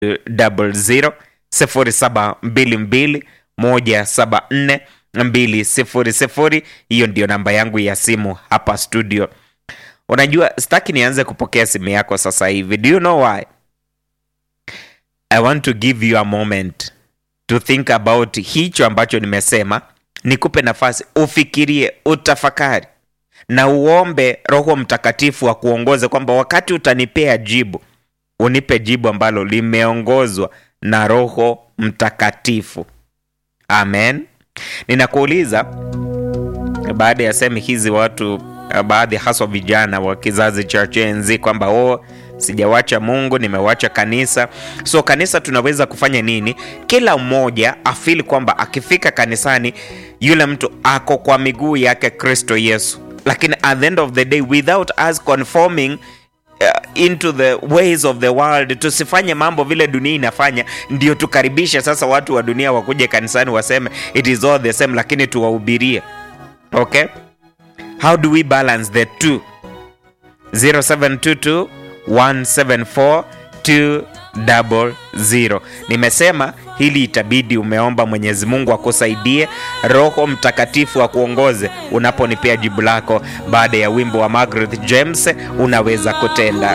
double zero sifuri saba mbili mbili moja saba nne mbili sifuri sifuri. Hiyo ndio namba yangu ya simu hapa studio. Unajua, sitaki nianze kupokea simu yako sasa hivi. Do you know why? I want to give you a moment to think about hicho ambacho nimesema, nikupe nafasi ufikirie, utafakari na uombe Roho Mtakatifu akuongoze kwamba wakati utanipea jibu, unipe jibu ambalo limeongozwa na Roho Mtakatifu. Amen. Ninakuuliza, baada ya semi hizi, watu baadhi, haswa vijana wa kizazi cha Gen Z kwamba oh, sijawacha Mungu, nimewacha kanisa. So kanisa tunaweza kufanya nini? Kila mmoja afili kwamba akifika kanisani yule mtu ako kwa miguu yake Kristo Yesu, lakini at the end of the day without us conforming uh, into the ways of the world, tusifanye mambo vile dunia inafanya, ndio tukaribishe sasa watu wa dunia wakuje kanisani waseme it is all the same, lakini tuwahubirie. Okay, how do we balance the two? 0722 174 200. Nimesema hili itabidi umeomba Mwenyezi Mungu akusaidie, Roho Mtakatifu akuongoze unaponipea jibu lako. Baada ya wimbo wa Margaret James, unaweza kutenda